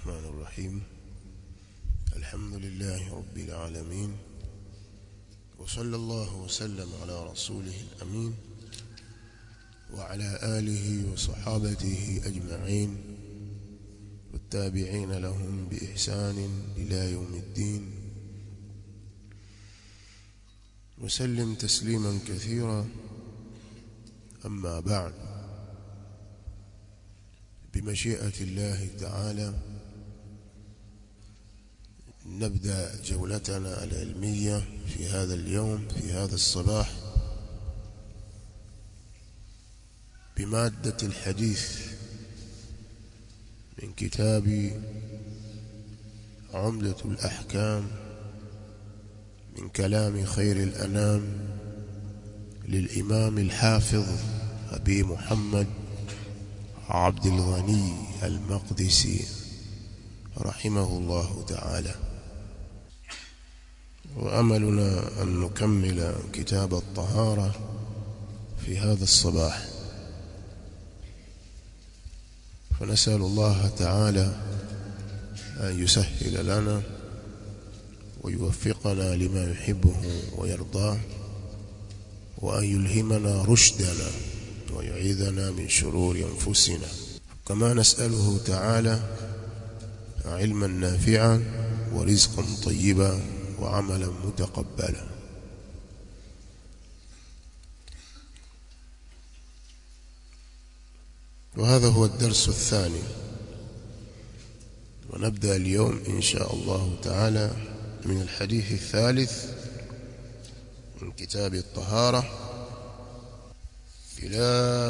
الرحمن الرحيم الحمد لله رب العالمين وصلى الله وسلم على رسوله الأمين وعلى آله وصحابته أجمعين والتابعين لهم بإحسان إلى يوم الدين وسلم تسليما كثيرا أما بعد بمشيئة الله تعالى نبدأ جولتنا العلمية في هذا اليوم في هذا الصباح بمادة الحديث من كتاب عمدة الأحكام من كلام خير الأنام للإمام الحافظ أبي محمد عبد الغني المقدسي رحمه الله تعالى وأملنا أن نكمل كتاب الطهارة في هذا الصباح فنسأل الله تعالى أن يسهل لنا ويوفقنا لما يحبه ويرضاه وأن يلهمنا رشدنا ويعيذنا من شرور أنفسنا كما نسأله تعالى علما نافعا ورزقا طيبا وعملا متقبلا وهذا هو الدرس الثاني ونبدأ اليوم إن شاء الله تعالى من الحديث الثالث من كتاب الطهارة إلى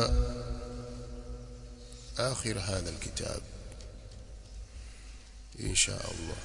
آخر هذا الكتاب إن شاء الله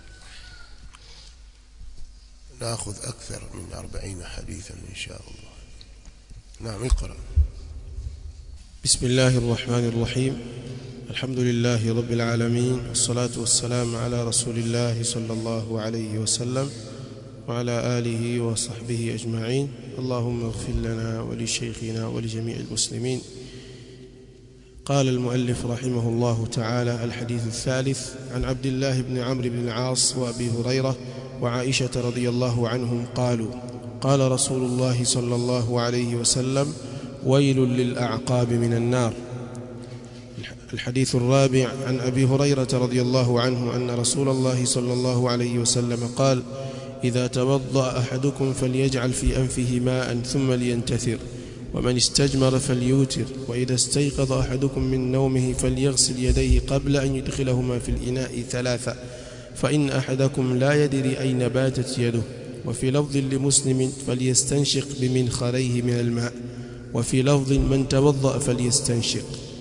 نأخذ أكثر من أربعين حديثا إن شاء الله نعم اقرأ بسم الله الرحمن الرحيم الحمد لله رب العالمين والصلاة والسلام على رسول الله صلى الله عليه وسلم وعلى آله وصحبه أجمعين اللهم اغفر لنا ولشيخنا ولجميع المسلمين قال المؤلف رحمه الله تعالى الحديث الثالث عن عبد الله بن عمرو بن العاص وأبي هريرة وعائشة رضي الله عنهم قالوا قال رسول الله صلى الله عليه وسلم ويل للأعقاب من النار الحديث الرابع عن أبي هريرة رضي الله عنه أن رسول الله صلى الله عليه وسلم قال إذا توضأ أحدكم فليجعل في أنفه ماء ثم لينتثر ومن استجمر فليوتر وإذا استيقظ أحدكم من نومه فليغسل يديه قبل أن يدخلهما في الإناء ثلاثة فإن أحدكم لا يدري أين باتت يده وفي لفظ لمسلم فليستنشق بمنخريه من الماء وفي لفظ من توضأ فليستنشق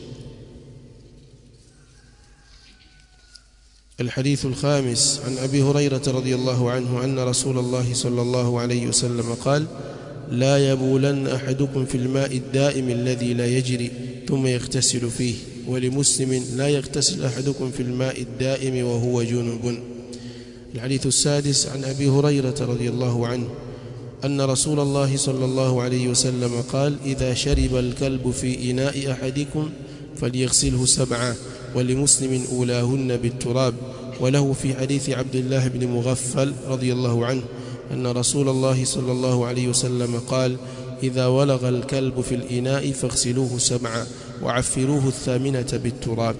الحديث الخامس عن أبي هريرة رضي الله عنه أن رسول الله صلى الله عليه وسلم قال لا يبولن أحدكم في الماء الدائم الذي لا يجري ثم يغتسل فيه ولمسلم لا يغتسل أحدكم في الماء الدائم وهو جنب الحديث السادس عن أبي هريرة رضي الله عنه أن رسول الله صلى الله عليه وسلم قال إذا شرب الكلب في إناء أحدكم فليغسله سبعا ولمسلم أولاهن بالتراب وله في حديث عبد الله بن مغفل رضي الله عنه أن رسول الله صلى الله عليه وسلم قال إذا ولغ الكلب في الإناء فاغسلوه سبعا وعفروه الثامنة بالتراب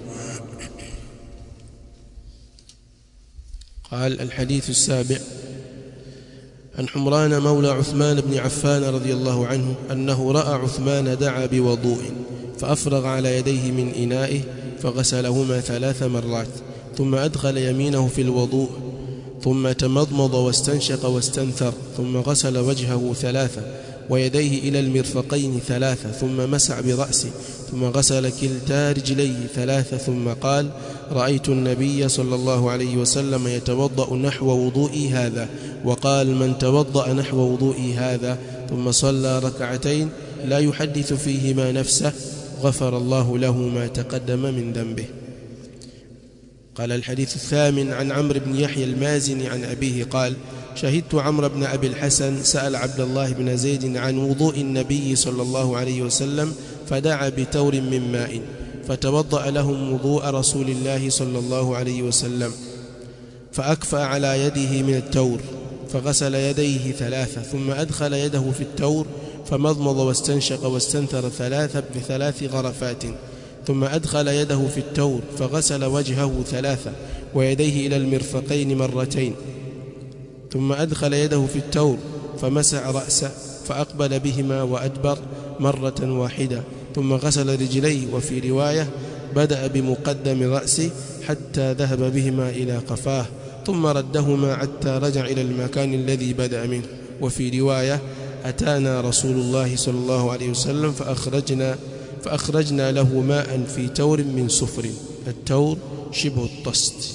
قال الحديث السابع عن حمران مولى عثمان بن عفان رضي الله عنه أنه رأى عثمان دعا بوضوء فأفرغ على يديه من إنائه فغسلهما ثلاث مرات ثم أدخل يمينه في الوضوء ثم تمضمض واستنشق واستنثر ثم غسل وجهه ثلاثة ويديه إلى المرفقين ثلاثة ثم مسع برأسه ثم غسل كلتا رجليه ثلاثة ثم قال رأيت النبي صلى الله عليه وسلم يتوضأ نحو وضوئي هذا وقال من توضأ نحو وضوئي هذا ثم صلى ركعتين لا يحدث فيهما نفسه غفر الله له ما تقدم من ذنبه قال الحديث الثامن عن عمرو بن يحيى المازني عن أبيه قال شهدت عمرو بن أبي الحسن سأل عبد الله بن زيد عن وضوء النبي صلى الله عليه وسلم فدعا بتور من ماء فتوضأ لهم وضوء رسول الله صلى الله عليه وسلم فأكفأ على يده من التور فغسل يديه ثلاثة ثم أدخل يده في التور فمضمض واستنشق واستنثر ثلاثة بثلاث غرفات ثم أدخل يده في التور فغسل وجهه ثلاثة ويديه إلى المرفقين مرتين ثم أدخل يده في التور فمسع رأسه فأقبل بهما وأدبر مرة واحدة ثم غسل رجليه وفي رواية بدأ بمقدم رأسه حتى ذهب بهما إلى قفاه ثم ردهما حتى رجع إلى المكان الذي بدأ منه وفي رواية أتانا رسول الله صلى الله عليه وسلم فأخرجنا فأخرجنا له ماء في تور من صفر التور شبه الطست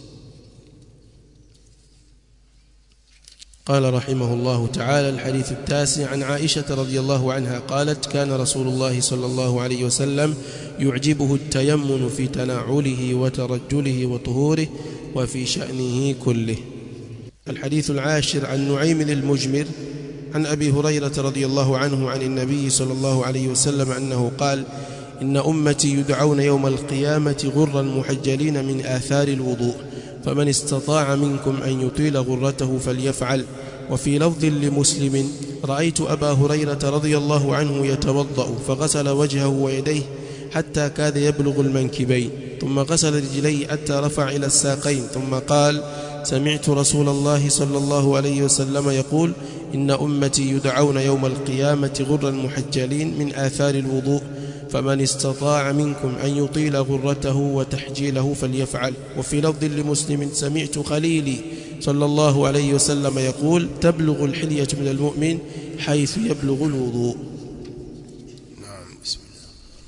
قال رحمه الله تعالى الحديث التاسع عن عائشة رضي الله عنها قالت كان رسول الله صلى الله عليه وسلم يعجبه التيمن في تناعله وترجله وطهوره وفي شأنه كله الحديث العاشر عن نعيم المجمر عن أبي هريرة رضي الله عنه عن النبي صلى الله عليه وسلم أنه قال إن أمتي يدعون يوم القيامة غرا محجلين من آثار الوضوء فمن استطاع منكم أن يطيل غرته فليفعل وفي لفظ لمسلم رأيت أبا هريرة رضي الله عنه يتوضأ فغسل وجهه ويديه حتى كاد يبلغ المنكبين ثم غسل رجليه حتى رفع إلى الساقين ثم قال سمعت رسول الله صلى الله عليه وسلم يقول إن أمتي يدعون يوم القيامة غرا محجلين من آثار الوضوء فمن استطاع منكم أن يطيل غرته وتحجيله فليفعل وفي لفظ لمسلم سمعت خليلي صلى الله عليه وسلم يقول تبلغ الحلية من المؤمن حيث يبلغ الوضوء نعم بسم الله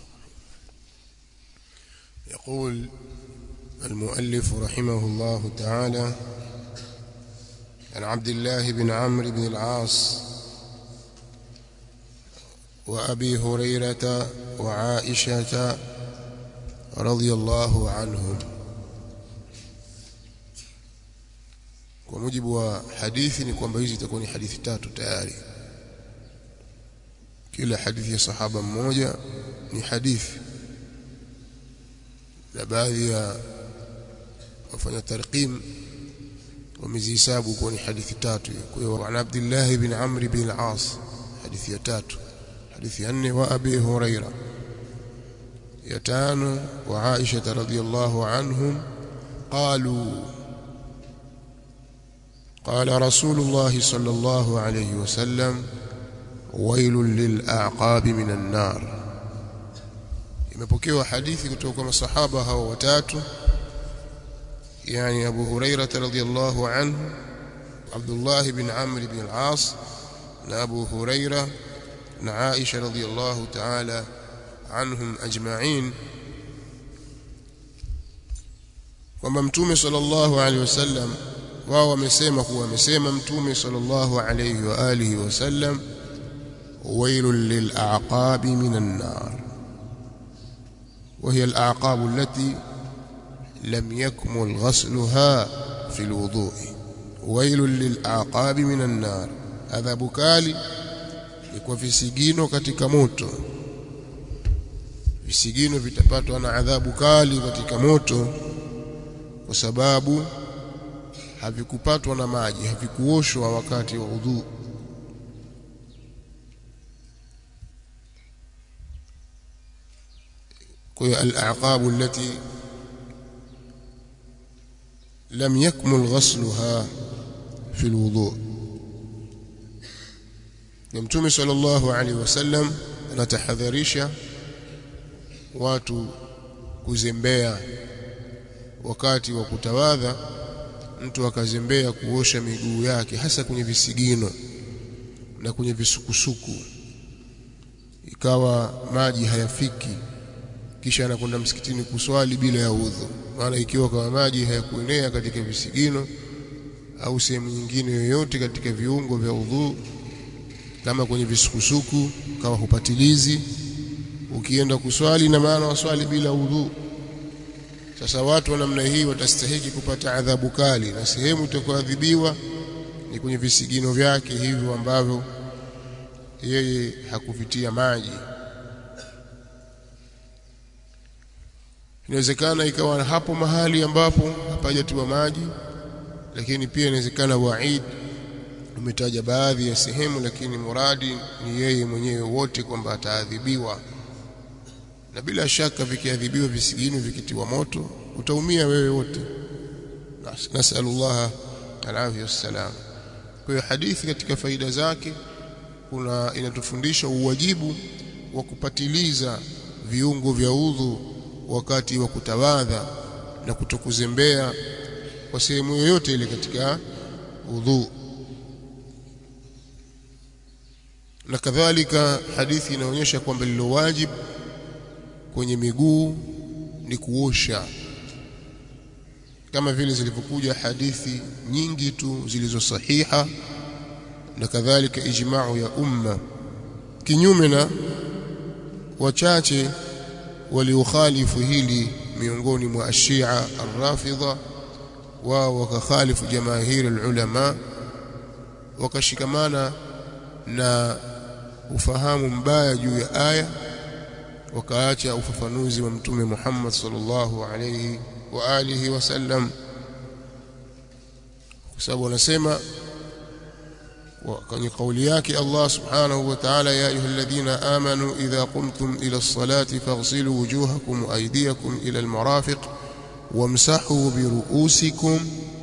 يقول المؤلف رحمه الله تعالى عن عبد الله بن عمرو بن العاص وأبي هريرة وعائشة رضي الله عنهم kwa mujibu wa hadithi ni kwamba hizi itakuwa ni hadithi tatu tayari kila hadithi ya sahaba mmoja ni hadithi na baadhi ya wafanya tarqim wamezihesabu kuwa ni hadithi tatu kwa hiyo an Abdullah ibn Amr ibn al-As hadithi ya tatu hadithi ya nne wa Abi Huraira ya tano wa Aisha radhiyallahu anhum qalu قال رسول الله صلى الله عليه وسلم ويل للأعقاب من النار imepokewa hadithi kutoka kwa masahaba hao watatu yani Abu Huraira radhiyallahu anhu Abdullah ibn Amr ibn al-As na Abu Huraira na Aisha radhiyallahu ta'ala anhum ajma'in kwamba mtume sallallahu alaihi wasallam wao wamesema kuwa wamesema mtume sallallahu alayhi wa alihi wasallam wailul lil'aqabi minan nar وهي الأعقاب التي لم يكمل غسلها في الوضوء ويل للأعقاب من النار adhabu kali ni kwa visigino katika moto visigino vitapatwa na adhabu kali katika moto kwa sababu havikupatwa na maji havikuoshwa wakati wa udhu kwa hiyo al-aqabu allati lam yakmul ghasluha fi al-wudu Mtume sallallahu alaihi wasallam anatahadharisha watu kuzembea wakati wa kutawadha mtu akazembea kuosha miguu yake hasa kwenye visigino na kwenye visukusuku ikawa maji hayafiki kisha anakwenda msikitini kuswali bila ya udhu maana ikiwa kama maji hayakuenea katika visigino au sehemu nyingine yoyote katika viungo vya udhu kama kwenye visukusuku kama hupatilizi ukienda kuswali na maana waswali bila udhu sasa watu wa namna hii watastahiki kupata adhabu kali na sehemu itakayoadhibiwa ni kwenye visigino vyake hivyo ambavyo yeye hakuvitia maji inawezekana ikawa hapo mahali ambapo hapajatiwa maji lakini pia inawezekana waid umetaja baadhi ya sehemu lakini muradi ni yeye mwenyewe wote kwamba ataadhibiwa na bila shaka vikiadhibiwa visigino vikitiwa moto utaumia wewe wote nasallallahu alafia wassalam kwa hiyo hadithi katika faida zake kuna inatufundisha uwajibu wa kupatiliza viungo vya udhu wakati wa kutawadha na kutokuzembea kwa sehemu yoyote ile katika udhu na kadhalika hadithi inaonyesha kwamba lilo wajib kwenye miguu ni kuosha kama vile zilivyokuja hadithi nyingi tu zilizo sahiha na kadhalika ijma'u ya umma kinyume na wachache waliokhalifu hili miongoni mwa ashia arrafidha wao wakakhalifu jamaahiri ulama wakashikamana na ufahamu mbaya juu ya aya wakaacha ufafanuzi wa mtume Muhammad sallallahu alayhi wa alihi wasallam kwa sababu wanasema kwenye kauli yake Allah subhanahu wa ta'ala ya ayyuhalladhina amanu idha qumtum ila as-salati faghsilu wujuhakum wa aydiyakum ila al-marafiq wamsahu bi ru'usikum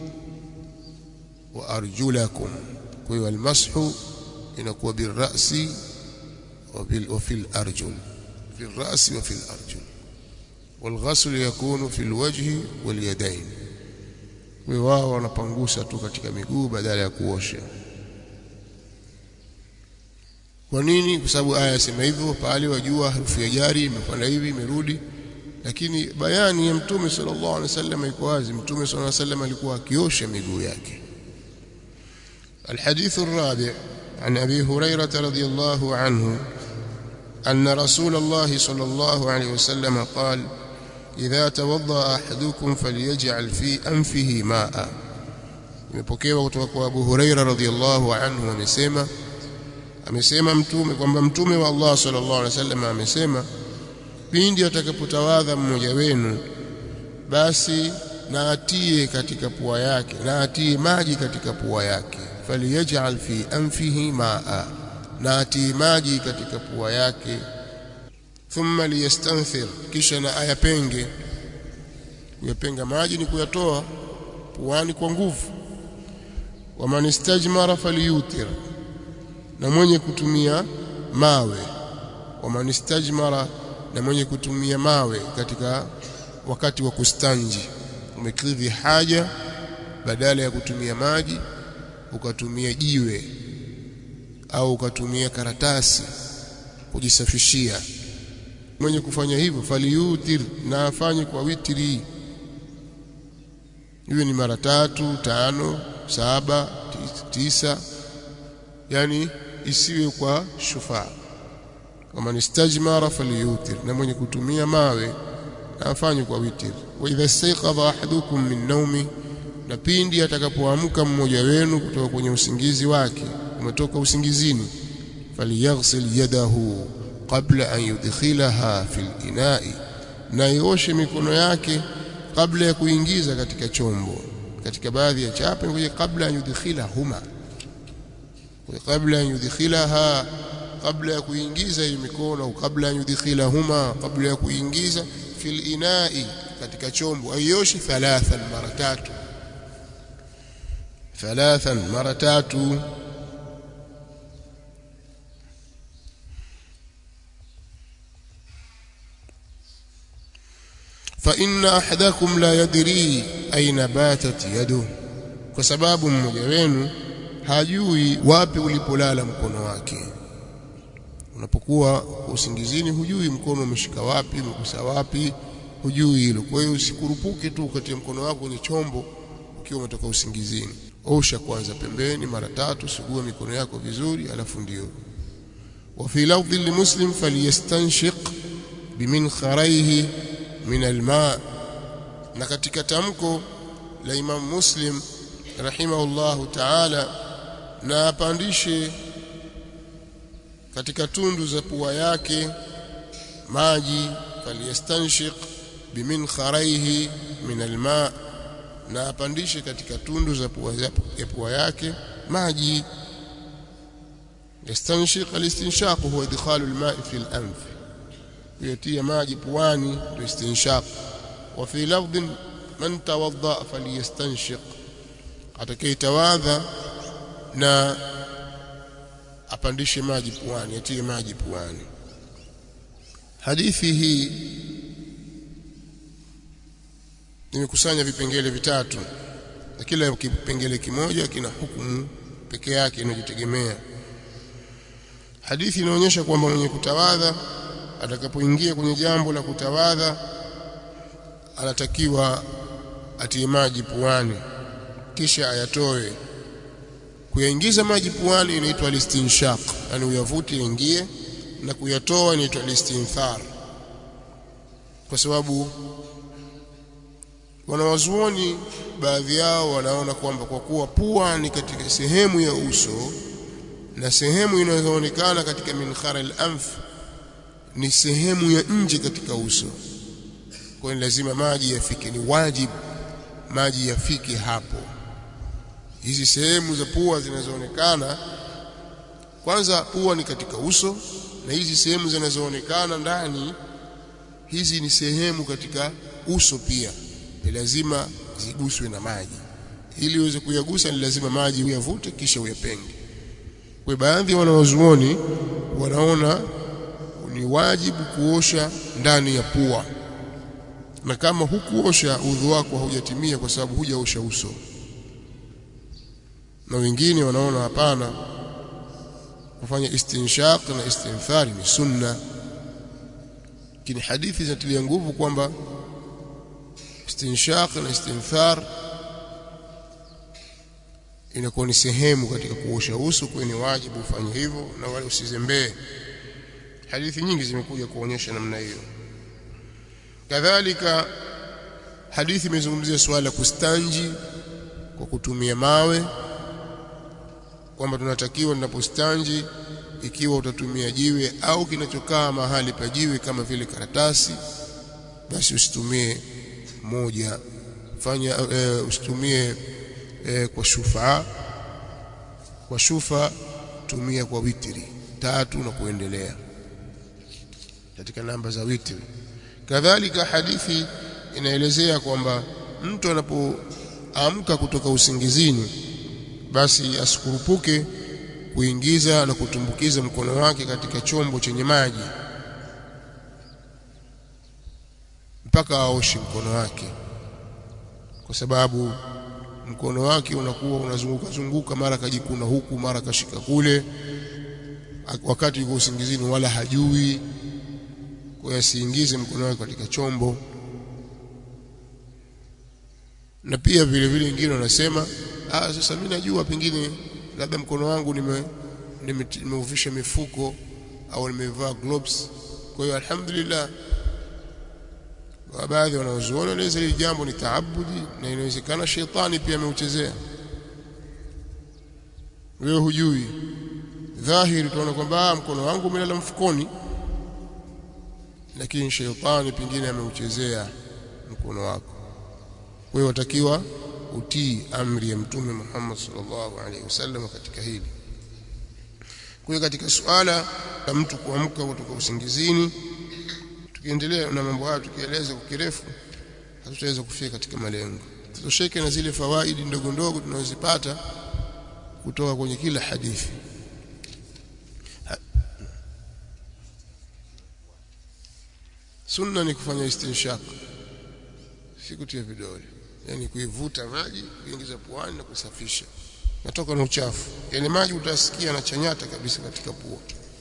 wa arjulakum kwa hiyo al-mashu inakuwa bil ra'si wa fil arjul في الرأس وفي الأرجل والغسل يكون في الوجه واليدين wao wanapangusa tu katika miguu badala ya kuosha kwa nini kwa sababu aya yasema hivyo pale wajua harufu ya jari imekwenda hivi imerudi lakini bayani ya mtume sallallahu alaihi wasallam iko wazi mtume sallallahu alaihi wasallam alikuwa akiosha miguu yake الحديث الرابع عن أبي هريرة رضي الله عنه أن رسول الله صلى الله عليه وسلم قال إذا توضأ أحدكم فليجعل في أنفه ماء imepokewa kutoka kwa Abu Huraira radhiyallahu anhu amesema amesema mtume kwamba mtume wa Allah sallallahu alaihi wasallam amesema pindi atakapotawadha mmoja wenu basi na atie katika pua yake na atie maji katika pua yake faliyaj'al fi anfihi ma'a na atie maji katika pua yake thumma liyastanthir kisha na ayapenge kuyapenga maji ni kuyatoa puani kwa nguvu waman istajmara falyutir na mwenye kutumia mawe waman istajmara na mwenye kutumia mawe katika wakati wa kustanji umekidhi haja badala ya kutumia maji ukatumia jiwe au ukatumia karatasi kujisafishia mwenye kufanya hivyo faliyutir na afanye kwa witri iwe ni mara tatu tano saba tisa yani isiwe kwa shufaa kama ni stajmara faliyutir na mwenye kutumia mawe na afanye kwa witri wa idha istayqadha ahadukum min nawmi na pindi atakapoamka mmoja wenu kutoka kwenye usingizi wake umetoka usingizini falyaghsil yadahu qabla an yudkhilaha fil ina'i na ioshe mikono yake kabla ya kuingiza katika chombo katika baadhi ya chapa ngoje kabla an yudkhilahuma kabla an yudkhilaha kabla ya kuingiza hiyo mikono au kabla an yudkhilahuma kabla ya kuingiza fil ina'i katika chombo aioshe thalathan mara tatu thalathan mara tatu فإن أحدكم لا يدري أين باتت يده kwa sababu mmoja wenu hajui wapi ulipolala mkono wake unapokuwa usingizini hujui mkono umeshika wapi umegusa wapi hujui hilo kwa hiyo usikurupuke tu ukatie mkono wako kwenye chombo ukiwa umetoka usingizini osha kwanza pembeni mara tatu sugua mikono yako vizuri alafu ndio wa fi lafdhi limuslim falyastanshiq biminkharihi min alma na katika tamko la Imam Muslim rahimahullahu ta'ala na apandishe katika tundu za pua yake maji falyastanshiq biminkharihi min alma na apandishe katika tundu za pua ya pua yake maji yastanshiq alistinshaq huwa idkhalu alma'i fi al-anf kuyatia maji puani ndio istinshaq wa fi lafdhin man tawadda falyastanshiq atakayetawadha na apandishe maji puani atie maji puani hadithi hii nimekusanya vipengele vitatu na kila kipengele kimoja kina hukumu peke yake inajitegemea hadithi inaonyesha kwamba mwenye kutawadha atakapoingia kwenye jambo la kutawadha anatakiwa atie maji puani kisha ayatoe kuyaingiza maji puani inaitwa listinshaq yani uyavuti yaingie na kuyatoa inaitwa listinthar kwa sababu wanawazuoni baadhi yao wanaona kwamba kwa kuwa pua ni katika sehemu ya uso na sehemu inayoonekana katika minkhara al-anf ni sehemu ya nje katika uso kwa hiyo lazima maji yafike ni wajibu maji yafike hapo hizi sehemu za pua zinazoonekana kwanza pua ni katika uso na hizi sehemu zinazoonekana ndani hizi ni sehemu katika uso pia ni lazima ziguswe na maji ili uweze kuyagusa ni lazima maji uyavute kisha uyapenge kwa baadhi ya wanawazuoni wanaona ni wajibu kuosha ndani ya pua na kama hukuosha udhu wako haujatimia kwa sababu hujaosha uso na wengine wanaona hapana kufanya istinshaq na istinthari ni sunna lakini hadithi zinatilia nguvu kwamba istinshaq na istinthar inakuwa ni sehemu katika kuosha uso kwa ni wajibu ufanye hivyo na wale usizembee hadithi nyingi zimekuja kuonyesha namna hiyo kadhalika hadithi imezungumzia suala la kustanji kwa kutumia mawe kwamba tunatakiwa tunapostanji ikiwa utatumia jiwe au kinachokaa mahali pa jiwe kama vile karatasi basi usitumie moja fanya e, usitumie e, kwa shufa kwa shufa tumia kwa witri tatu na kuendelea katika namba za witri kadhalika hadithi inaelezea kwamba mtu anapoamka kutoka usingizini basi asikurupuke kuingiza na kutumbukiza mkono wake katika chombo chenye maji mpaka aoshe mkono wake kwa sababu mkono wake unakuwa unazunguka zunguka mara kajikuna huku mara kashika kule wakati yuko usingizini wala hajui kwa asiingize mkono wake katika chombo na pia vile vile wengine wanasema ah sasa mimi najua pengine labda mkono wangu nime nimeuvisha mifuko au nimevaa gloves kwa hiyo alhamdulillah baadhi wanaozuoni wanaweza hili jambo ni taabudi na inawezekana shetani pia ameuchezea wewe hujui dhahiri tunaona kwamba mkono wangu umelala mfukoni lakini shetani pengine ameuchezea mkono wako wewe watakiwa utii amri ya mtume Muhammad sallallahu alaihi wasallam katika hili kwa hiyo katika suala la mtu kuamka kutoka usingizini tukiendelea na mambo haya tukieleza kwa kirefu hatutaweza kufika katika malengo tutosheke na zile fawaidi ndogo ndogo tunazozipata kutoka kwenye kila hadithi sunna ni kufanya istinshaq si kutia vidole yani kuivuta maji kuingiza puani na kusafisha natoka na uchafu yani maji utasikia na chanyata kabisa katika pua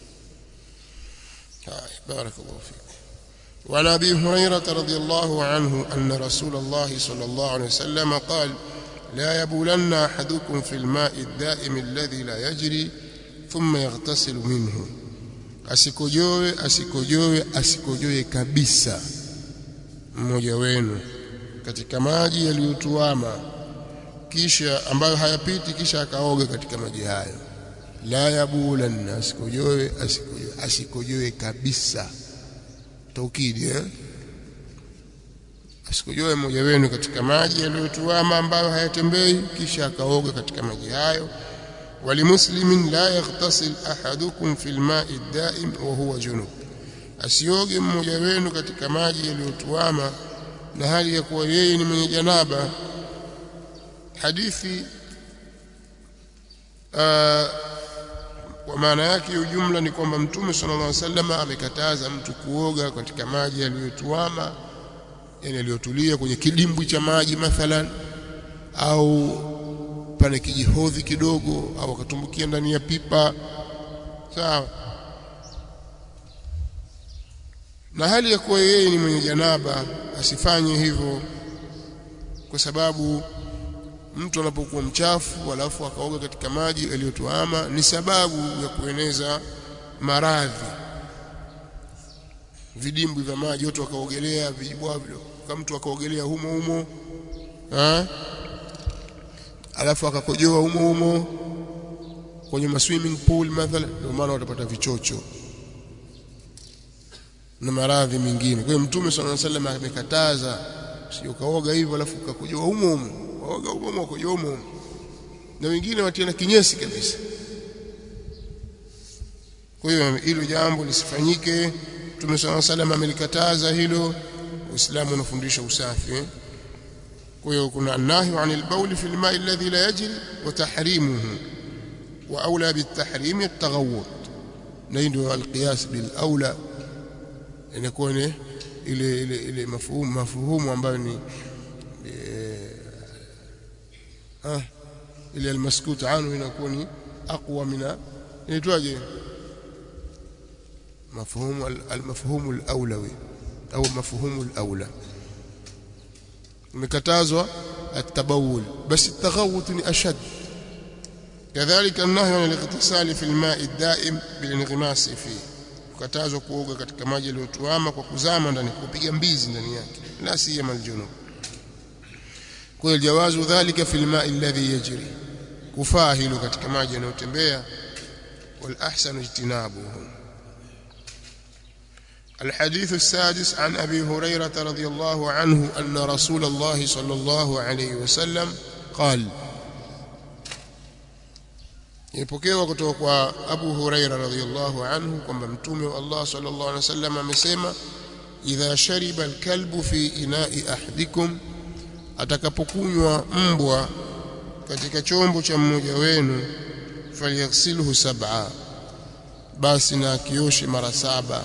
haya barakallahu fikum وعن ابي هريره رضي الله عنه ان رسول الله صلى الله عليه وسلم قال لا يبولن احدكم في الماء الدائم الذي لا يجري ثم يغتسل منه asikojoe asikojoe asikojoe kabisa mmoja wenu katika maji yaliyotuama kisha ambayo hayapiti kisha akaoga katika maji hayo la yabulanna asikojoe asikojoe asikojoe kabisa taukidi eh asikojoe mmoja wenu katika maji yaliyotuama ambayo hayatembei kisha akaoga katika maji hayo walimuslimin la yaghtasil ahadukum fil ma'i daim wa huwa junub asioge mmoja wenu katika maji yaliyotuama na hali ya kuwa yeye ni mwenye janaba hadithi kwa maana yake ujumla ni kwamba mtume sallallahu alaihi wasallam amekataza mtu kuoga katika maji yaliyotuama yani yaliyotulia kwenye kidimbwi cha maji mathalan au pane kijihodhi kidogo au akatumbukia ndani ya pipa sawa na hali ya kuwa yeye ni mwenye janaba asifanye hivyo kwa sababu mtu anapokuwa mchafu alafu akaoga katika maji yaliyotuama ni sababu ya kueneza maradhi vidimbwi vya maji watu wakaogelea vijibwa kama mtu akaogelea humo humo ha? alafu akakojoa humo humo kwenye ma swimming pool mathalan ndio maana watapata vichocho na maradhi mengine kwa hiyo mtume sallallahu alaihi wasallam amekataza sio kaoga hivyo alafu ukakojoa humo humo waoga humo humo ukakojoa humo humo na wengine watiana kinyesi kabisa kwa hiyo hilo jambo lisifanyike Mtume صلى الله عليه amelikataza hilo Uislamu unafundisha usafi eh? kwa hiyo kuna nahi anil bawl fi alma'i alladhi la yajri wa tahrimuhu wa aula bitahrim at-taghawwud na hii ndio alqiyas bil aula inakuwa ni ile ile ile mafuhumu mafuhumu ambayo ni ah ile almaskut anhu inakuwa ni aqwa mina inaitwaje مفهوم المفهوم الأولوي أو مفهوم الأولى مكتازوا التبول بس التغوط أشد كذلك النهي عن الاغتسال في الماء الدائم بالانغماس فيه kukatazwa kuoga katika maji yaliyotuama kwa kuzama ndani kupiga mbizi ndani yake la siyama aljunub kwa hiyo jawazu dhalika fil ma'i alladhi yajri kufaa hilo katika maji yanayotembea wal ahsanu ijtinabuhu الحديث السادس عن أبي هريرة رضي الله عنه أن رسول الله صلى الله عليه وسلم قال ipokewa kutoka kwa Abu Huraira radhiyallahu anhu kwamba mtume wa Allah sallallahu alaihi wasallam amesema idha shariba alkalbu fi ina'i ahadikum atakapokunywa mbwa katika chombo cha mmoja wenu falyaghsilhu sab'a basi na akioshe mara saba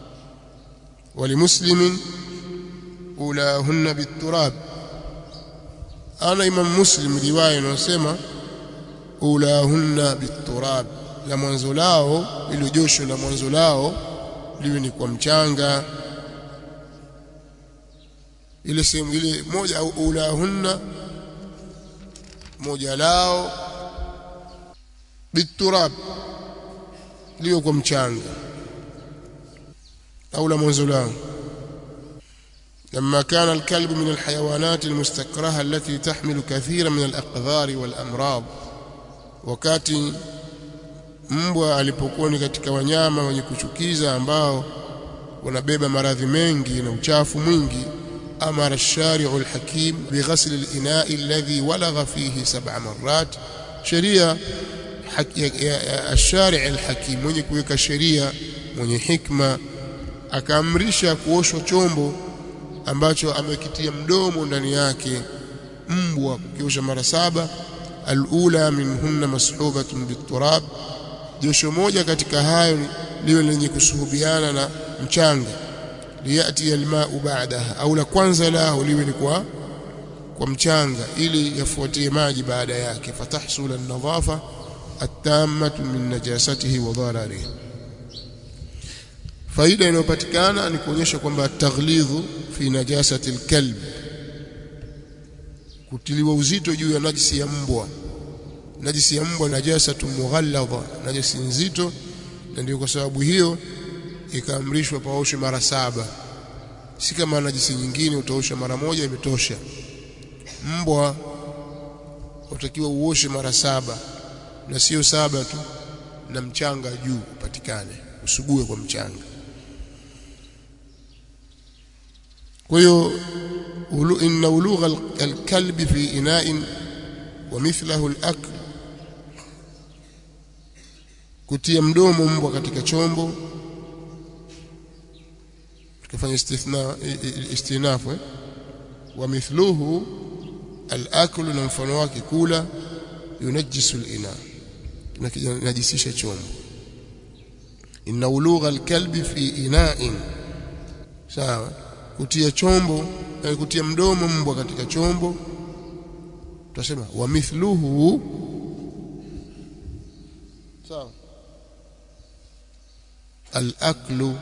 ولمسلم أولاهن بالتراب أنا إمام مسلم رواية نسمى أولاهن بالتراب la mwanzo lao ilo josho la mwanzo lao liwe ni kwa mchanga ile sehemu ile moja au ulahunna moja lao biturab liwe kwa mchanga أو لمنزلان لما كان الكلب من الحيوانات المستكرهة التي تحمل كثيرا من الأقذار والأمراض wakati mbwa alipokuwa ni katika wanyama wenye kuchukiza ambao wanabeba maradhi mengi na uchafu mwingi amara ash-shari'u al-hakim bighasl al-ina'i alladhi walagha fihi sab'a marrat sheria ash-shari' al-hakim mwenye kuweka sheria mwenye hikma akaamrisha kuoshwa chombo ambacho amekitia mdomo ndani yake mbwa kukiosha mara saba alula minhunna mashubatun biturab josho moja katika hayo liwe lenye kusuhubiana na mchanga liyati almau ba'daha au la kwanza lao liwe ni kwa kwa mchanga ili yafuatie maji baada yake fatahsul an-nadhafa at-tammatu min najasatihi wa dhararihi faida inayopatikana ni kuonyesha kwamba taghlidhu fi najasati alkalb kutiliwa uzito juu ya najisi ya mbwa najisi ya mbwa najasatu mughalladha najisi nzito na ndio kwa sababu hiyo ikaamrishwa paoshe mara saba si kama najisi nyingine utaosha mara moja imetosha mbwa utakiwa uoshe mara saba na sio saba tu na mchanga juu upatikane usugue kwa mchanga kwa hiyo inna ulugha alkalbi fi ina'in wa mithlahu alakl kutia mdomo mbwa katika chombo tukafanya istithna istinafu eh? wa mithluhu alakl na mfano wake kula yunajisu alina najisisha chombo inna ulugha alkalbi fi ina'in sawa kutia chombo yani kutia mdomo mbwa katika chombo tutasema wa mithluhu sawa al-aklu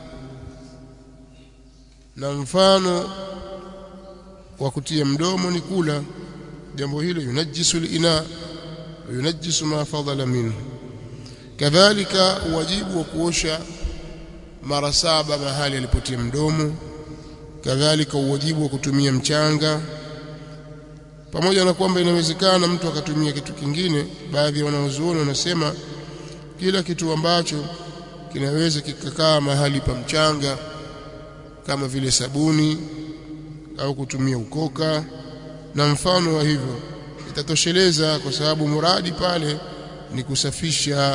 na mfano wa kutia mdomo ni kula jambo hilo yunajisu al-ina yunajisu ma fadala minhu kadhalika wajibu wa kuosha mara saba mahali alipotia mdomo kadhalika uwajibu wa kutumia mchanga pamoja na kwamba inawezekana mtu akatumia kitu kingine baadhi ya wanaozuoni wanasema kila kitu ambacho kinaweza kikakaa mahali pa mchanga kama vile sabuni au kutumia ukoka na mfano wa hivyo itatosheleza kwa sababu muradi pale ni kusafisha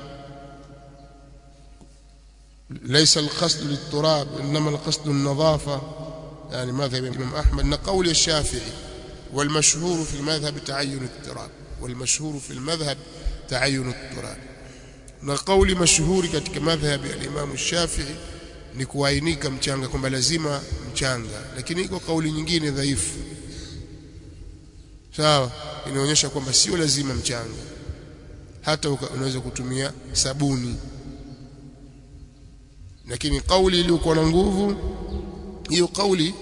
ليس القصد للتراب انما القصد النظافه يعني مذهب الامام احمد نقول الشافعي والمشهور في المذهب تعين التراب والمشهور في المذهب تعين التراب نقول مشهور katika madhhab ya Imam Shafi'i ni kuainika mchanga kwamba lazima mchanga lakini iko kauli nyingine dhaifu sawa inaonyesha kwamba sio lazima mchanga hata unaweza kutumia sabuni lakini kauli iliyokuwa na nguvu hiyo kauli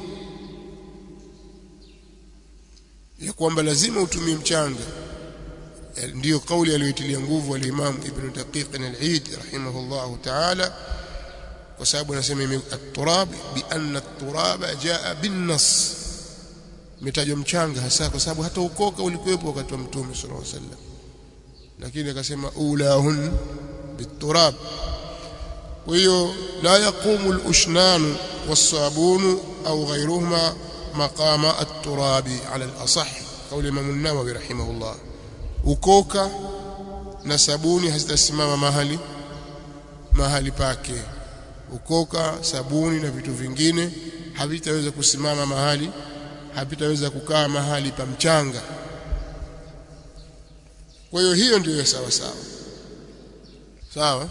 ya kwamba lazima utumie mchanga ndiyo kauli aliyoitilia nguvu al-Imam Ibn Daqiq al-Eid rahimahullah ta'ala kwa sababu anasema at-turab bi anna at-turab jaa bin-nas mitajwa mchanga hasa kwa sababu hata ukoka ulikuwepo wakati wa Mtume sallallahu alaihi wasallam lakini akasema ulahun bit-turab kwa hiyo la yaqumu al-ushnan was-sabun au ghayruhuma maqama at-turabi ala al-asah kauli Imam an-Nawawi rahimahullah ukoka na sabuni hazitasimama mahali mahali pake ukoka sabuni na vitu vingine havitaweza kusimama mahali havitaweza kukaa mahali pa mchanga kwa hiyo hiyo ndiyo sawa sawa sawa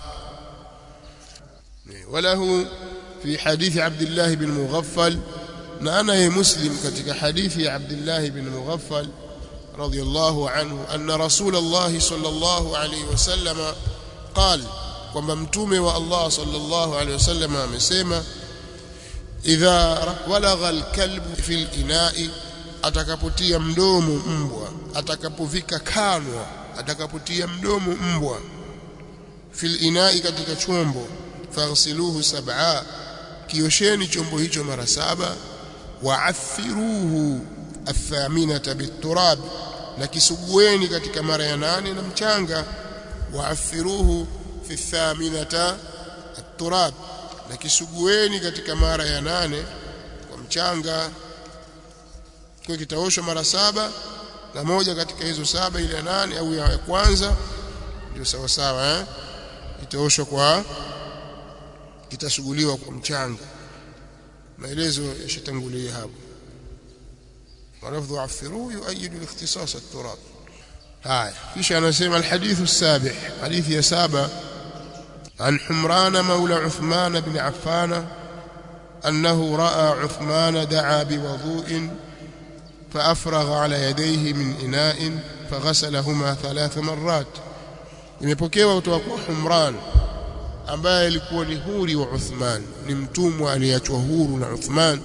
وله في حديث عبد الله بن مغفل نانا مسلم ketika hadithi عبد الله بن مغفل رضي الله عنه أن رسول الله صلى الله عليه وسلم قال kwamba mtume wa Allah sallallahu alaihi wasallam amesema idha walagha alkalbu fil ina'i atakapotia mdomo mbwa atakapovika kanwa atakapotia mdomo mbwa fil ina'i katika chombo faghsiluhu sab'a kiosheni chombo hicho mara saba wa'athiruhu athaminata biturab na kisugueni katika mara ya nane na mchanga wa'athiruhu fi thaminata at-turab na kisugueni katika mara ya nane kwa mchanga kwa kitaoshwa mara saba na moja katika hizo saba ile ya nane au ya kwanza ndio sawa sawa eh itaoshwa kwa kitasuguliwa kwa mchanga maelezo yashatangulia hapo ولفظ عفروه يؤيد الاختصاص التراب هاي كيش أنا سيما الحديث السابع حديث يا سابع عن حمران مولى عثمان بن عفان أنه رأى عثمان دعا بوضوء فأفرغ على يديه من إناء فغسلهما ثلاث مرات imepokewa kutoka kwa Humran ambaye alikuwa ni huri wa Uthman ni mtumwa aliyeachwa huru na Uthman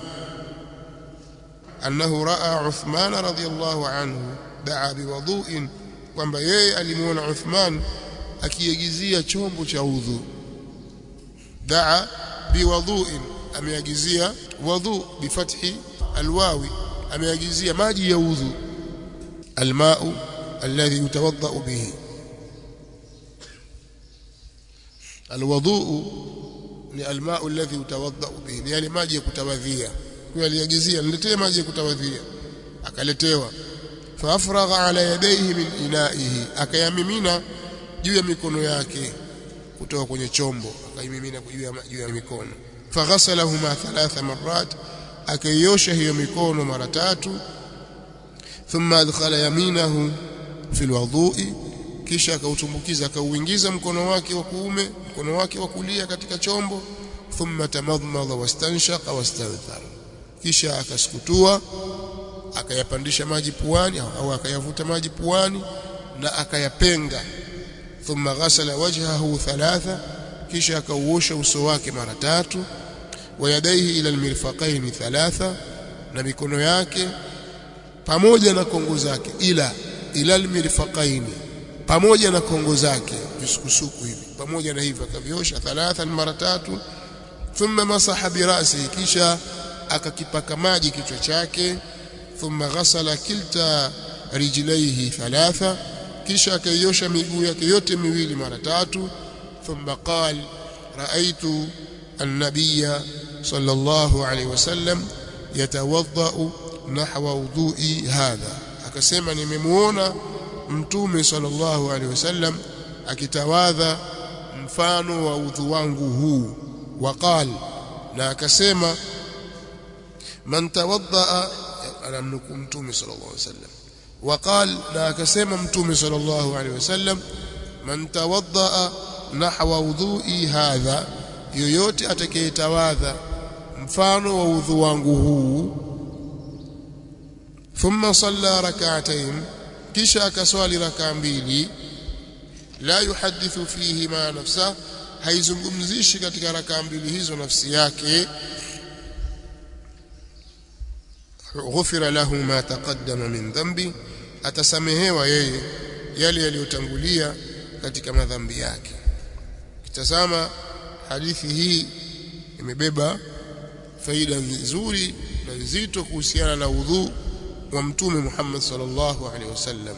annahu raa Uthman radhiyallahu anhu daa biwudu'in kwamba yeye alimuona Uthman akiagizia chombo cha udhu daa biwudu'in ameagizia wudhu bifathi alwawi ameagizia maji ya udhu almau alladhi yutawadda bihi alwudu ni almau alladhi yutawadda bihi ni yale maji ya kutawadhia kwa aliagizia niletee maji ya kutawadhia akaletewa faafragha ala yadayhi min inaihi akayamimina juu ya mikono yake kutoka kwenye chombo akaimimina juu ya juu ya mikono faghasalahuma thalatha marrat akaiosha hiyo mikono mara tatu thumma adkhala yaminahu fi alwudhu'i kisha akautumbukiza akauingiza mkono wake wa kuume mkono wake wa kulia katika chombo thumma tamadmadha wastanshaqa wastanthara kisha akasukutua akayapandisha maji puani au akayavuta maji puani na akayapenga thumma ghasala wajhahu thalatha kisha akauosha uso wake mara tatu wa yadaihi ila almirfaqaini thalatha na mikono yake pamoja na kongo zake ila ila almirfaqaini pamoja na kongo zake visukusuku hivi pamoja na hivyo akaviosha thalatha mara tatu thumma masaha birasi kisha akakipaka maji kichwa chake thumma ghasala kilta rijlaihi thalatha kisha akaiosha miguu yake yote miwili mara tatu thumma qal raaitu an-nabiyya sallallahu alayhi wasallam yatawadda nahwa wudhu'i hadha akasema nimemuona mtume sallallahu alayhi wasallam akitawadha mfano wa udhu wangu huu waqal na akasema man tawadda anamnuku mtume sallallahu alayhi wasallam وقال na akasema mtume sallallahu alaihi wasallam man tawadda nahwa wudhu'i hadha yoyote atakayetawadha mfano wa udhu wangu huu thumma salla rak'atayn kisha akaswali raka mbili la yuhadithu fihi ma nafsa haizungumzishi katika raka mbili hizo nafsi yake ghufira lahu ma taqaddama min dhanbi atasamehewa yeye yale yaliyotangulia katika madhambi yake kitazama hadithi hii imebeba faida nzuri na nzito kuhusiana na udhu wa mtume Muhammad sallallahu alaihi wasallam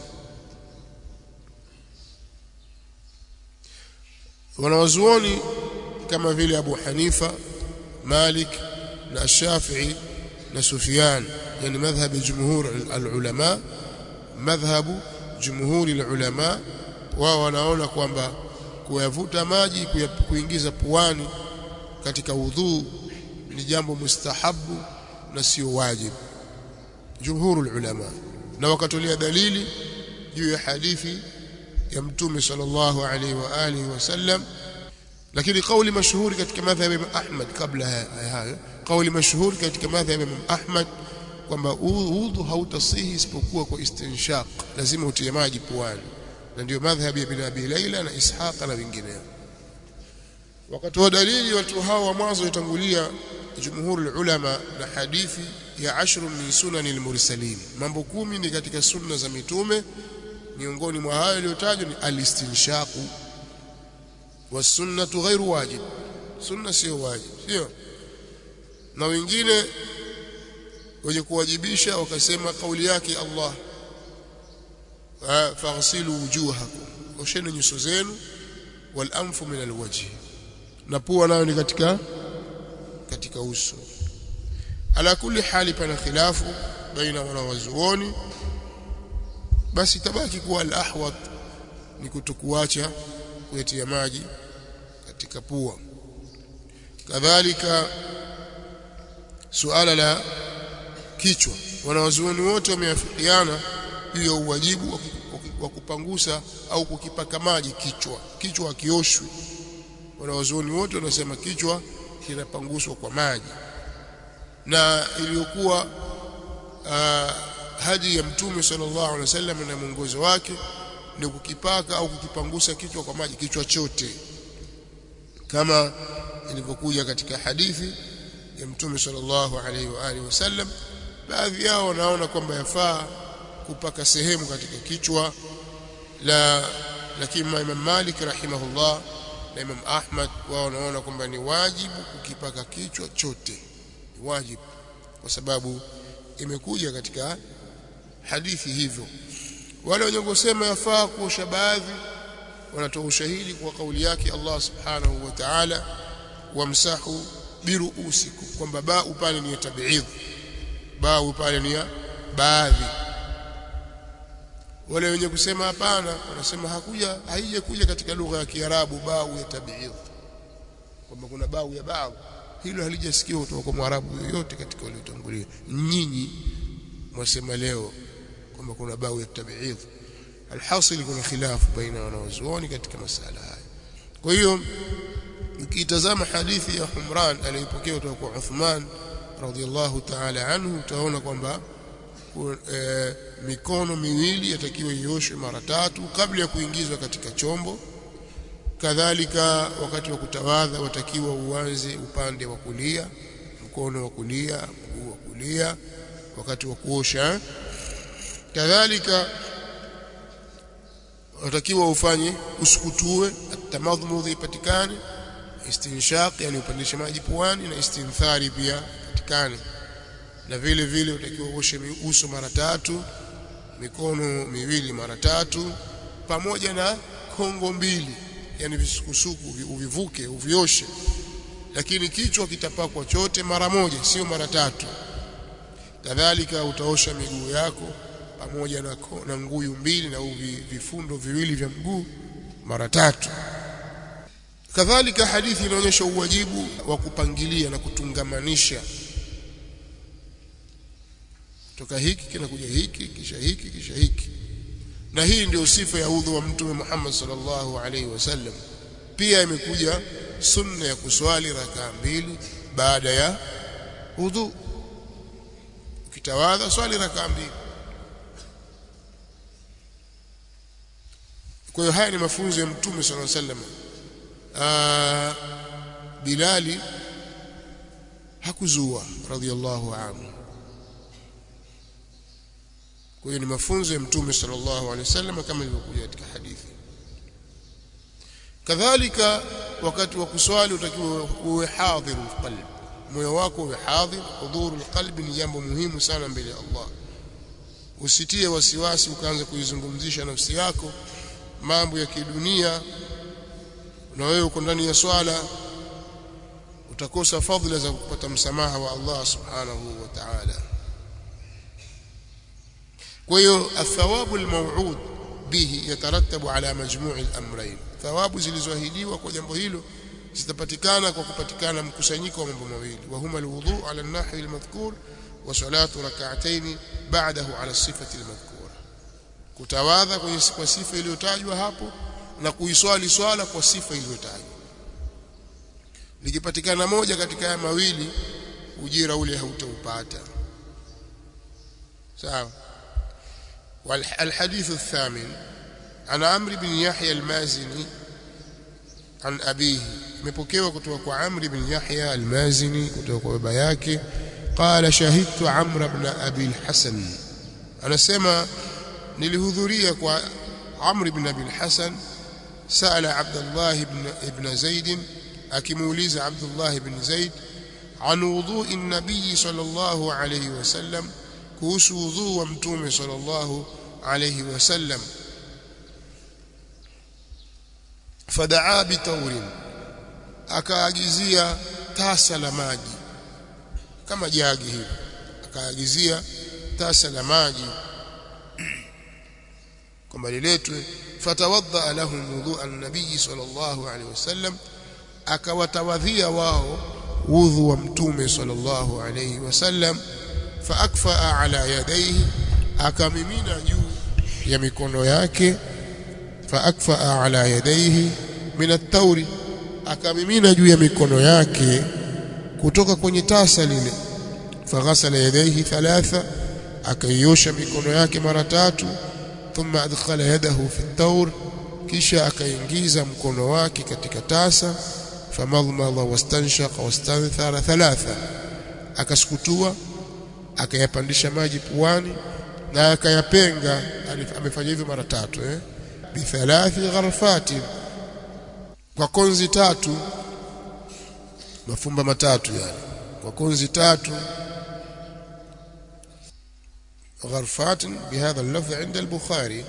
wanawazuoni kama vile Abu Hanifa Malik na Shafi'i na Sufyan yani madhhab jumhur al-ulama madhhabu jumhuri al-ulama wao wanaona kwamba kuyavuta maji kuingiza puani katika udhu ni jambo mustahabu na sio wajibu jumhuru ulama na wakatolea dalili juu ya hadithi ya mtume sallallahu alaihi wa alihi wasallam lakini kauli mashuhuri katika madhhab ya Ahmad kabla ya hayo kauli mashuhuri katika madhhab ya Ahmad kwamba udhu hautasihi isipokuwa kwa istinshaq lazima utie maji puani na ndio madhhabi ya Ibn Abi Laila na Ishaq na wengineo wakati wa dalili watu hao wa mwanzo yatangulia jumhur ulama na hadithi ya ashru min sunani al-mursalin mambo kumi ni katika sunna za mitume miongoni mwa hayo yaliyotajwa ni al-istinshaqu was-sunnatu ghairu wajib sunna sio wajib sio na wengine wenye kuwajibisha wakasema kauli yake Allah faghsilu wujuhakum osheni nyuso zenu wal anfu min alwajhi na pua nayo ni katika katika uso ala kulli hali pana khilafu baina wanawazuoni basi tabaki kuwa al-ahwat ni kutokuacha kuyatia maji katika pua kadhalika suala la kichwa wanawazuoni wote wameafikiana juu ya uwajibu wa kupangusa au kukipaka maji kichwa kichwa kioshwi wanawazuoni wote wanasema kichwa kinapanguswa kwa maji na iliyokuwa uh, hadi ya mtume sallallahu alaihi wasallam na mwongozo wake ni kukipaka au kukipangusa kichwa kwa maji kichwa chote kama ilivyokuja katika hadithi ya mtume sallallahu alaihi wa alihi wasallam baadhi yao wanaona kwamba yafaa kupaka sehemu katika kichwa la lakini Imam Malik rahimahullah na Imam Ahmad wao wanaona kwamba ni wajibu kukipaka kichwa chote ni wajibu kwa sababu imekuja katika hadithi hivyo wale wenye kusema yafaa kuosha baadhi wanatoa ushahidi kwa kauli yake Allah subhanahu wa ta'ala wamsahu biruusikum kwamba baa pale ni tabiidh bau pale ni ya baadhi wale wenye kusema hapana wanasema hakuja haije kuja katika lugha ya Kiarabu bau ya tabiidh kwamba kuna bau ya bau hilo halijasikia kutoka kwa Mwarabu yoyote katika waliotangulia nyinyi mwasema leo kwamba kuna bau ya tabiidh alhasil kuna khilafu baina wanawazuoni katika masala haya kwa hiyo ukitazama hadithi ya Humran aliyopokea kutoka kwa Uthman radhiallahu ta'ala anhu utaona kwamba e, mikono miwili yatakiwa ioshwe mara tatu kabla ya kuingizwa katika chombo kadhalika wakati wa kutawadha watakiwa uanze upande wa kulia mkono wa kulia mguu wa kulia wakati wa kuosha kadhalika watakiwa ufanye usukutue atamadhmudhi ipatikane istinshaq yani upandishe maji puani na istinthari pia ipatikane na vile vile utakiwa uoshe uso mara tatu mikono miwili mara tatu pamoja na kongo mbili yani visukusuku uvivuke uvioshe lakini kichwa kitapakwa chote mara moja sio mara tatu kadhalika utaosha miguu yako pamoja na, na nguyu mbili na uvi, vifundo viwili vya mguu mara tatu kadhalika hadithi inaonyesha uwajibu wa kupangilia na kutungamanisha toka hiki kinakuja hiki kisha hiki kisha hiki na hii ndio sifa ya udhu wa mtume Muhammad sallallahu alaihi wasallam pia imekuja sunna ya kuswali rakaa mbili baada ya udhu ukitawadha swali rakaa mbili kwa hiyo haya ni mafunzo ya mtume sallallahu alaihi wasallam Bilali hakuzua radhiallahu anhu kwa hiyo ni mafunzo ya mtume sallallahu alaihi wasallam kama ilivyokuja katika hadithi kadhalika wakati wa kuswali utakiwa uwe hadhir alqalb moyo wako uwe hadhir hudhurul qalbi ni jambo muhimu sana mbele ya Allah usitie wasiwasi ukaanza kuizungumzisha nafsi yako mambo ya kidunia na wewe uko ndani ya swala utakosa fadhila za kupata msamaha wa Allah subhanahu wa ta'ala kwa hiyo athawabu almaw'ud bihi yatarattabu ala majmu'i al-amrayn thawabu zilizoahidiwa kwa jambo hilo zitapatikana kwa kupatikana mkusanyiko wa mambo mawili wa huma alwudu ala an-nahwi al-madhkur wa salatu rak'atayn ba'dahu ala sifati al-madhkura kutawadha kwenye kwa sifa iliyotajwa hapo na kuiswali swala kwa sifa iliyotajwa likipatikana moja katika haya mawili ujira ule hautaupata sawa والحديث الثامن عن عمرو بن يحيى المازني عن أبيه مبوكيوا kutoka kwa Amr bin Yahya al-Mazini kutoka kwa baba yake قال شهدت عمرو بن أبي الحسن anasema nilihudhuria kwa Amr bin Abi al-Hasan سأل عبد الله بن ابن زيد akimuuliza Abdullah ibn Zaid عن وضوء النبي صلى الله عليه وسلم kuhusu wudhu wa mtume sallallahu alayhi wasallam fadaa bitaurin akaagizia tasa la maji kama jagi hivi akaagizia tasa la maji kwamba liletwe fatawadda lahum wudhu an-nabiy sallallahu alayhi wasallam akawatawadhia wao wudhu wa mtume sallallahu alayhi wasallam faakfaa ala yadayhi akamimina juu ya mikono yake faakfaa ala yadayhi min at-tawri akamimina juu ya mikono yake kutoka kwenye tasa lile faghasala yadayhi thalatha akaiosha mikono yake mara tatu thumma adkhala yadahu fi at-tawr kisha akaingiza mkono wake katika tasa famadmada wastanshaqa wastanthara thalatha akasukutua akayapandisha maji puani na akayapenga amefanya hivyo mara tatu eh bi thalathi gharfati kwa konzi tatu mafumba matatu yani kwa konzi tatu غرفات بهذا اللفظ عند البخاري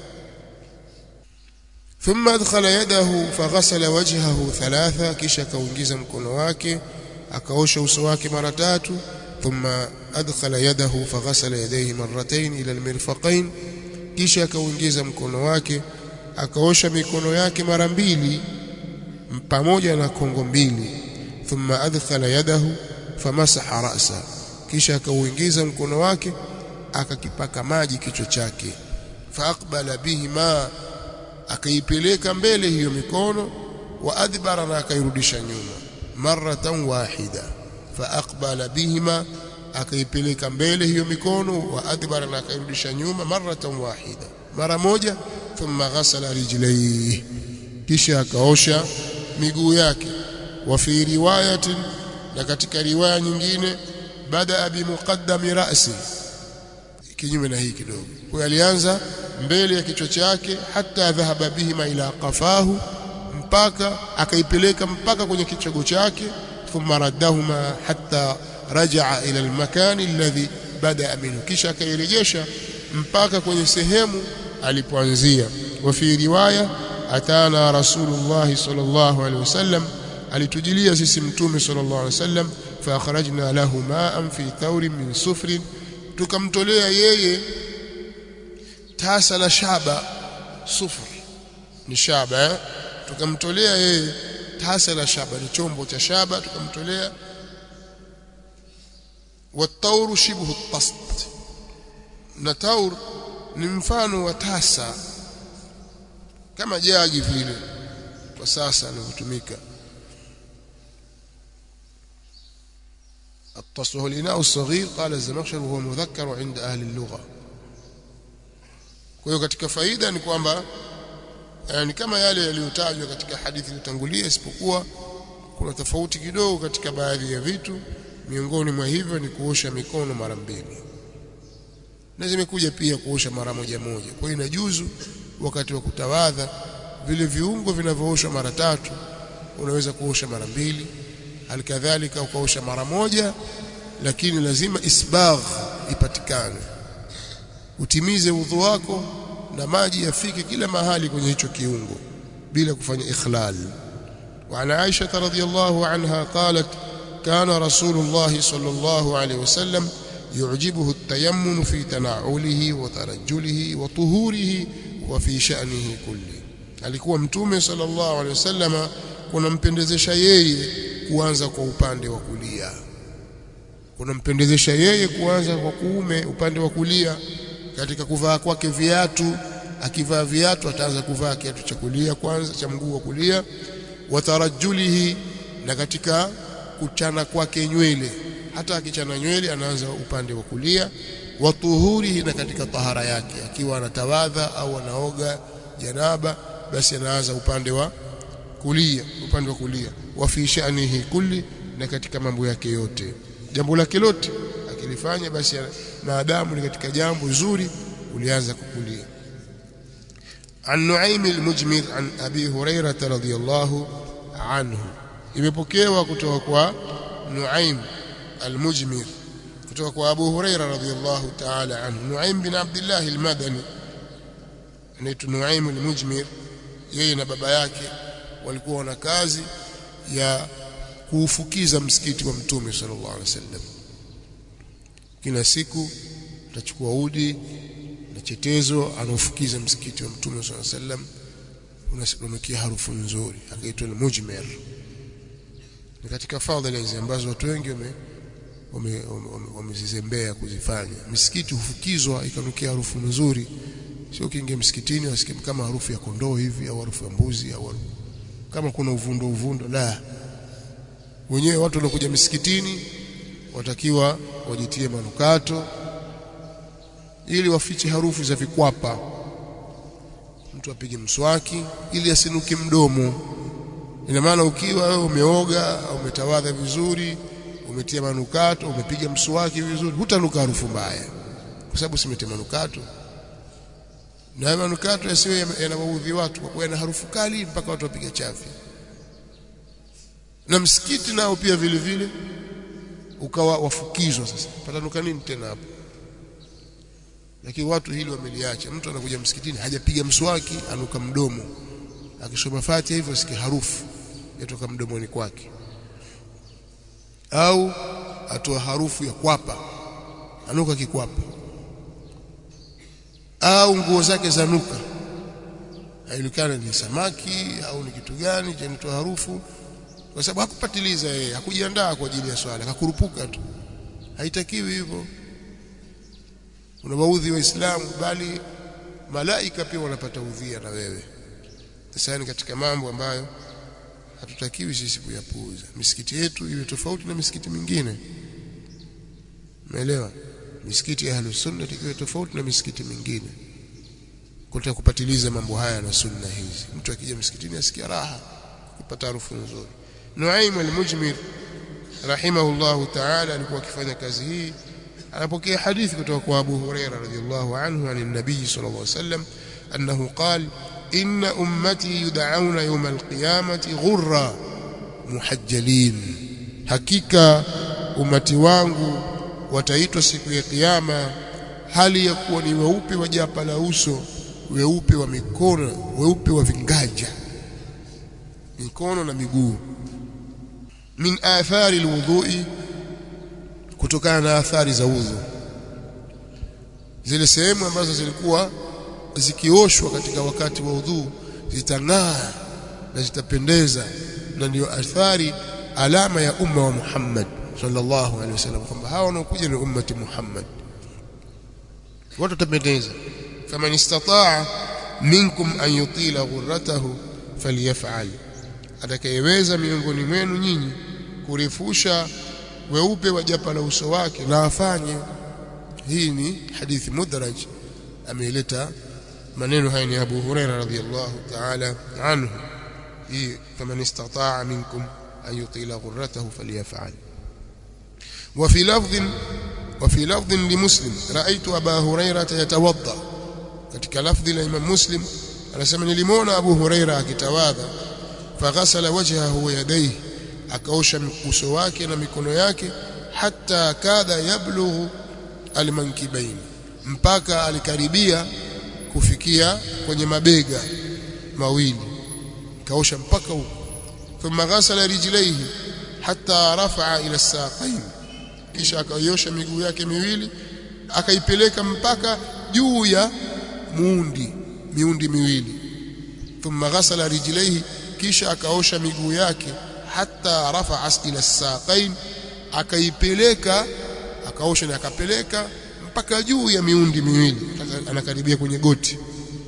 ثم أدخل يده فغسل وجهه ثلاثة كيشا كونجيزا mkono wake akaosha uso wake mara tatu thumma adkhala yadahu faghasala yadayhi marratayn ila almirfaqayn kisha akauingiza mkono wake akaosha mikono yake mara mbili pamoja na kongo mbili thumma adkhala yadahu famasaha ra'sa kisha akauingiza mkono wake akakipaka maji kichwa chake faaqbala bihima akaipeleka mbele hiyo mikono wa adbara na akairudisha nyuma maratan wahida faaqbala bihima akaipeleka mbele hiyo mikono wa adbara na akairudisha nyuma maratan wahida mara moja thumma ghasala rijlayhi kisha akaosha miguu yake wa fi riwayatin na katika riwaya nyingine bada bi muqaddami ra'si kinyume na hii kidogo kwa alianza mbele ya kichwa chake hata dhahaba bihima ila qafahu mpaka akaipeleka mpaka kwenye kichogo chake thumma raddahuma hatta rajaa ila almakani alladhi bada minhu kisha akairejesha mpaka kwenye sehemu alipoanzia wa fi riwaya atana rasulullah sallallahu alaihi wasallam alitujilia sisi mtume sallallahu alaihi wasallam fa akhrajna lahu ma'an fi thawrin min sufrin tukamtolea yeye tasa la shaba sufur ni shaba eh? tukamtolea yeye tasa la shaba ni chombo cha shaba tukamtolea watauru shibhu tast na taur ni mfano wa tasa kama jagi vile kwa sasa linavyotumika الطس هو الإناء الصغير قال الزمخشري وهو مذكر عند أهل اللغة kwa hiyo katika faida ni kwamba ni kama yale yaliyotajwa katika hadithi iliyotangulia isipokuwa kuna tofauti kidogo katika baadhi ya vitu miongoni mwa hivyo ni kuosha mikono mara mbili na zimekuja pia kuosha mara moja moja kwa hiyo inajuzu wakati wa kutawadha vile viungo vinavyooshwa mara tatu unaweza kuosha mara mbili halikadhalika ukaosha mara moja lakini lazima isbagh ipatikane utimize udhu wako na maji yafike kila mahali kwenye hicho kiungo bila kufanya ikhlal وعن عائشة رضي الله عنها قالت كان رسول الله صلى الله عليه وسلم يعجبه التيمم في تنعله وترجله وطهوره وفي شأنه كله alikuwa mtume sallallahu alaihi wasallam kunampendezesha yeye kuanza kwa upande wa kulia kunampendezesha yeye kuanza kwa kuume upande wa kulia katika kuvaa kwake viatu akivaa viatu ataanza kuvaa kiatu cha kulia kwanza cha mguu wa kulia watarajulihi na katika kuchana kwake nywele hata akichana nywele anaanza upande wa kulia watuhurihi na katika tahara yake akiwa anatawadha au anaoga janaba basi anaanza upande wa kulia upande wa kulia wa fi sha'nihi kulli na katika mambo yake yote jambo lake lote akilifanya basi maadamu ni katika jambo zuri ulianza kukulia عن نعيم المجمر عن أبي هريرة رضي الله عنه imepokewa kutoka kwa Nuaim al-Mujmir kutoka kwa Abu Huraira radhiyallahu ta'ala anhu Nuaim bin Abdullah al-Madani anaitwa Nuaim al-Mujmir yeye na baba yake walikuwa na kazi ya kuufukiza msikiti wa Mtume sallallahu alaihi wasallam kila siku atachukua udi na chetezo anaufukiza msikiti wa Mtume sallallahu alaihi wasallam unanukia harufu nzuri akaitwa al-Mujmir ni katika fadhila hizi ambazo watu wengi wame wamezizembea kuzifanya misikiti hufukizwa ikanukia harufu nzuri sio kiingia msikitini wasikie kama harufu ya kondoo hivi au harufu ya mbuzi au kama kuna uvundo uvundo la wenyewe watu wanakuja misikitini watakiwa wajitie manukato ili wafiche harufu za vikwapa mtu apige mswaki ili asinuke mdomo ina maana ukiwa wewe umeoga au umetawadha vizuri umetia manukato umepiga mswaki vizuri hutanuka harufu mbaya kwa sababu simetia manukato na manukato yasiwe yanawaudhi watu kwa kuwa yana harufu kali mpaka watu wapiga chafi na msikiti nao pia vile vile ukawa wafukizwa sasa patanuka nini tena hapo lakini watu hili wameliacha mtu anakuja msikitini hajapiga mswaki anuka mdomo akisoma Fatiha hivyo asikie harufu yatoka mdomoni kwake au atoa harufu ya kwapa anuka kikwapa au nguo zake zanuka haijulikana ni samaki au ni kitu gani chanitoa harufu kwa sababu hakupatiliza yeye hakujiandaa kwa ajili ya swala akakurupuka tu haitakiwi hivyo unawaudhi waislamu bali malaika pia wanapata udhia na wewe sasa ni katika mambo ambayo hatutakiwi sisi kuyapuuza misikiti yetu iwe tofauti na misikiti mingine umeelewa misikiti ya ahlus sunna iwe tofauti na misikiti mingine kutaka kupatiliza mambo haya na sunna hizi mtu akija msikitini asikia raha kupata harufu nzuri Nuaim al-Mujmir rahimahullahu ta'ala alikuwa akifanya kazi hii anapokea hadithi kutoka kwa Abu Huraira radhiyallahu anhu an nabii sallallahu alayhi wasallam annahu qala inna ummati yud'auna yawm al-qiyamati ghurra muhajjalin hakika umati wangu wataitwa siku ya kiyama hali ya kuwa ni weupe wa japa la uso weupe wa mikono weupe wa vingaja mikono na miguu min athari alwudhu'i kutokana na athari za udhu zile sehemu ambazo zilikuwa zikioshwa katika wakati wa udhu zitang'aa na zitapendeza na ndiyo athari alama ya umma wa Muhammad sallallahu alaihi wasallam kwamba hawa wanaokuja ni ummati Muhammad watu watapendeza faman istataa minkum an yutila ghurratahu falyaf'al atakayeweza miongoni mwenu nyinyi kurefusha weupe wa japa la uso wake na afanye hii ni hadithi mudraj ameileta maneno haya ni Abu Huraira radhiyallahu ta'ala anhu hii faman istataa minkum an yutila ghurratahu falyaf'al وفي لفظ وفي لفظ لمسلم رأيت أبا هريرة يتوضأ katika lafdhi la Imam Muslim anasema nilimwona Abu Huraira akitawadha faghasala wajhahu wa yadayhi akaosha uso wake na mikono yake hata kadha yablughu almankibain mpaka alikaribia kufikia kwenye mabega mawili kaosha mpaka huko thumma ghasala rijlaihi hata rafa'a ila saqain kisha akaiosha miguu yake miwili akaipeleka mpaka juu ya muundi miundi miwili thumma ghasala rijlaihi kisha akaosha miguu yake hata rafa'a ila saqain akaipeleka akaosha na akapeleka mpaka juu ya miundi miwili anakaribia kwenye goti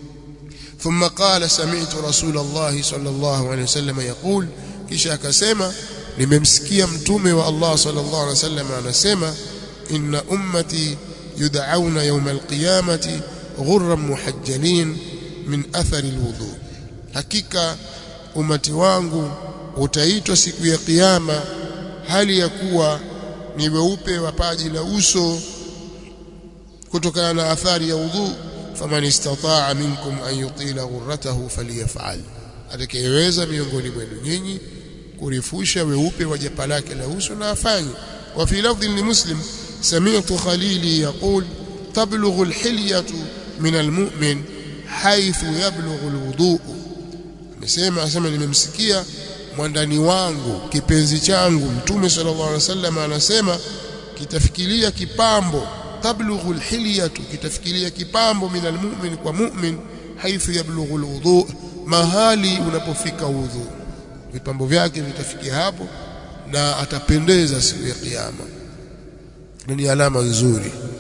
ثم قال سمعت رسول الله صلى الله عليه وسلم يقول kisha akasema nimemsikia mtume wa Allah sallallahu alaihi wasallam anasema inna ummati yud'auna yawm alqiyamati ghurran muhajjalin min athari alwudu hakika umati wangu utaitwa siku ya kiyama hali ya kuwa ni weupe wa paji la uso kutokana na athari ya udhu faman istataa minkum an yutila ghurratahu falyaf'al atakayeweza miongoni mwenu nyinyi kurefusha weupe wa japa lake la uso na afanye wa fi lafdhin li muslim sami'tu khalili yaqul tablughu alhilyatu min almu'min haythu yablughu alwudu amesema asema nimemsikia mwandani wangu kipenzi changu mtume sallallahu alaihi wasallam anasema kitafikiria kipambo tablughu alhilyatu kitafikiria kipambo min almu'min kwa mu'min haythu yablughu alwudu mahali unapofika udhu vipambo vyake vitafikia hapo na atapendeza siku ya kiyama ni alama nzuri